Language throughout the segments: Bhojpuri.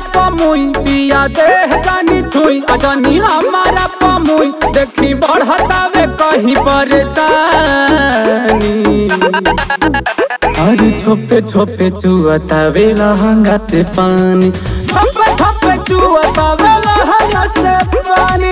पमुई पिया देह जानी छुई अजनी हमारा पमुई देखी बढ़तावे कहीं परेशानी अरे छोपे छोपे चुअतावे लहंगा से पानी छोपे छोपे चुअतावे लहंगा से पानी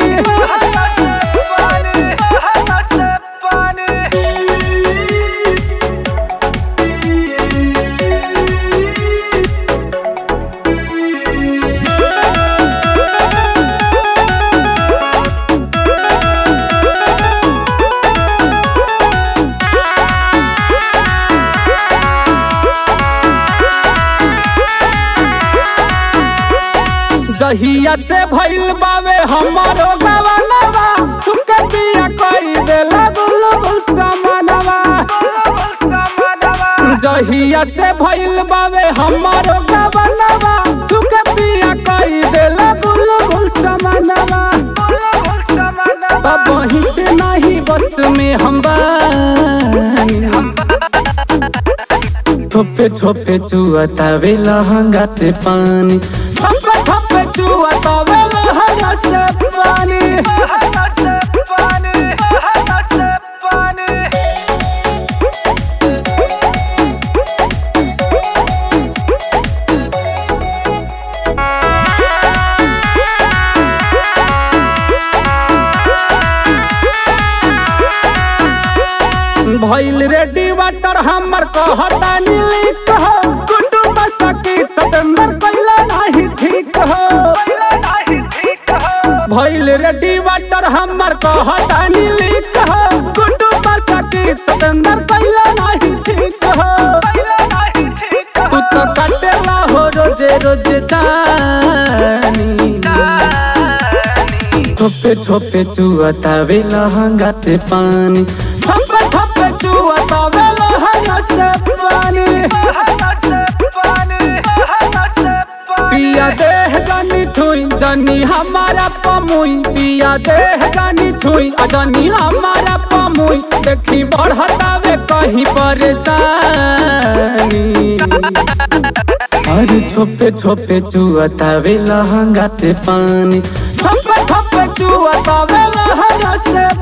जहिया से भइल बावे हमारो गवनवा चुके पिया कई देला गुल गुल समानवा जहिया से भइल बावे हमारो गवनवा चुके पिया कई देला गुल गुल समानवा तब वहीं से नहीं बस में हम बानी ठोपे ठोपे चुअतावे लहंगा से पानी ठोपे ठोपे चुअतावे लहंगा से पानी भइल रेडी वाटर हमर कहता नीली कह कुटुंब सकी सतेंद्र कैला नहीं ठीक हो भइल रेडी वाटर हमर कहता नीली कह कुटुंब सकी सतेंद्र कैला नहीं ठीक हो तू तो कटेला हो रोजे रोजे जानी ठोपे ठोपे चुअतावे लहंगा से पानी ठोपे ठोपे चुअतावे लहंगा से पानी पिया देह जानी छुई जानी हमारा पमुई पिया देह जानी छुई जानी हमारा पमुई देखी बढ़तावे कहीं परेशानी अरे छोपे छोपे चुअतावे लहंगा से पानी छोपे छोपे चुअतावे लहंगा से